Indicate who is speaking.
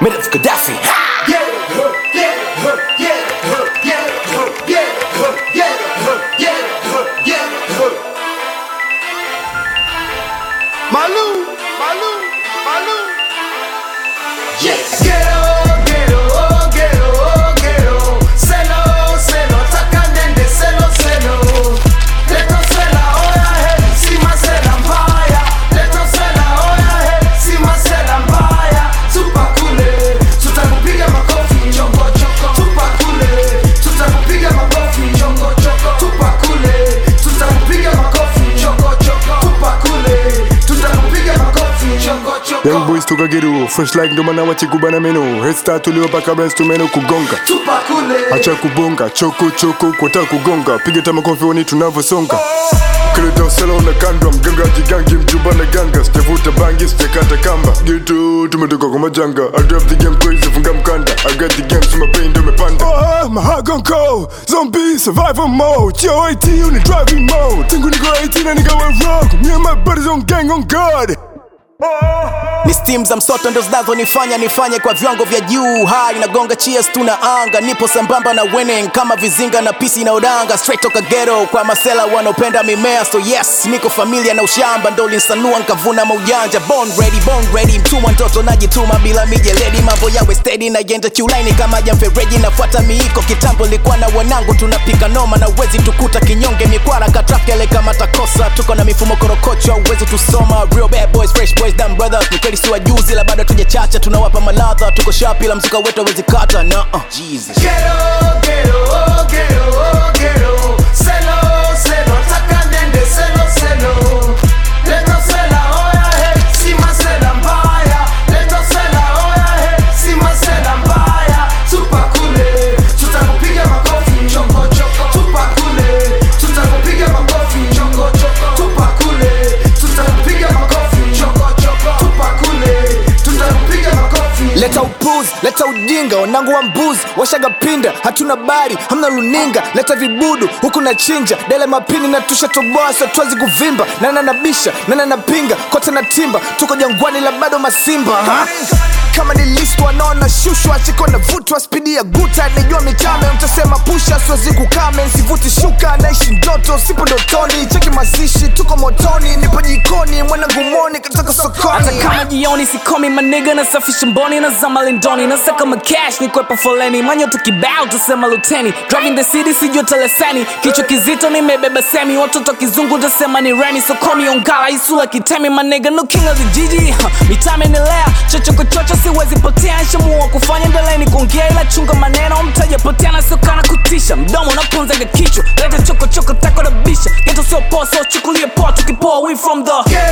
Speaker 1: made of Gaddafi.
Speaker 2: Malou, Malou, Malou.
Speaker 3: Yes. Ghetto, ghetto, oh, ghetto, oh, ghetto. Selo, selo, taka nende, selo, selo. Leto sela, oya he, sima sela mbaya. Leto sela, oya he, sima sela mbaya. Tupa kule, tutakupiga makofi, chongo choko. Tupa kule, tutakupiga makofi, chongo choko. Tupa kule, tutakupiga makofi, chongo choko. Tupa kule, tutakupiga makofi, chongo choko.
Speaker 2: Young boys toka geru, fresh like ndo maana wachikubana meno. Head start tuliwapaka brains tumeno kugonga.
Speaker 3: Tupa kule.
Speaker 2: Acha kubonga, choko choko kwata kugonga. Piga tama kofi wani tunavyosonga. Kileta usela unakandwa, mganga jigangi, mjumba na ganga. Sijavuta bangi, sijakata kamba. Gitu tumetoka kwa majanga. I drive the game crazy, funga mkanda. I got the game, so my pain ndo imepanda. Oh, my heart gon' cold. Zombie survival mode. Yo, 18 on the driving mode. Tangu niko 18 na nikawa rock. Me and my buddies on gang on guard.
Speaker 1: ni steam za msoto ndo zinazonifanya nifanye kwa viwango vya juu hai nagonga cheers tuna anga nipo sambamba na winning kama vizinga na pisi na udanga straight toka ghetto kwa masela wanaopenda mimea so yes niko familia na ushamba ndo linsanua nkavuna maujanja born ready born ready mtumwa mtoto najituma bila mijeledi mambo yawe steady na yenda kiulaini kama jamfereji nafuata miiko kitambo likuwa na wanangu tunapika noma na uwezi tukuta kinyonge mikwara katrafyale kama takosa tuko na mifumo korokocho uwezi tusoma real bad boys fresh boys dumb brothers ni kweli si wajuzi la bado tujachacha tunawapa maladha tuko shapi la mzuka wetu awezi kata na uh, Jesus.
Speaker 3: Ghetto, ghetto, oh, ghetto, oh, ghetto. Selo, selo, taka nende, selo, selo. Leto sela, oya he, sima sela mbaya. Leto sela, oya he, sima sela mbaya. Tupa kule, tutakupiga makofi, chongo choko. Tupa kule, tutakupiga makofi, chongo choko. Tupa kule, tutakupiga makofi, chongo choko. Tupa kule, tutakupiga makofi.
Speaker 4: leta upuzi leta ujinga wanangu wa mbuzi washaga pinda hatuna bari hamna luninga leta vibudu huku na chinja dele mapini na tusha toboa sotwazi kuvimba nana nabisha nana napinga kote na timba tuko jangwani la bado masimba ha? kama ni list wanaona shushwa chiko na vutwa spidi ya guta nijua mitame mtasema pusha siwezi kukame nsivuti shuka naishi ndoto sipo ndotoni cheki mazishi tuko motoni nipo jikoni mwanangu moni katoka
Speaker 5: hata
Speaker 4: sokoni
Speaker 5: kama jioni sikomi maniga nasafisha mboni na zama lindoni nasaka makash ni kwepa foleni manyoto kibao tasema luteni driving the city sijua teleseni kichwa kizito nimebeba semi watoto kizungu tasema ni remi sokomi ongala isula kitemi maniga no king of the jiji huh. mitame nilea chochokochocho siwezi potea nshamua kufanya ndeleni kuongea ila chunga maneno mtaja potea na sokana kutisha mdomo unapunzaga kichwa leta chokochoko tako na bisha geto sio poa so chukulie poa tukipoa we from the
Speaker 3: Ghetto,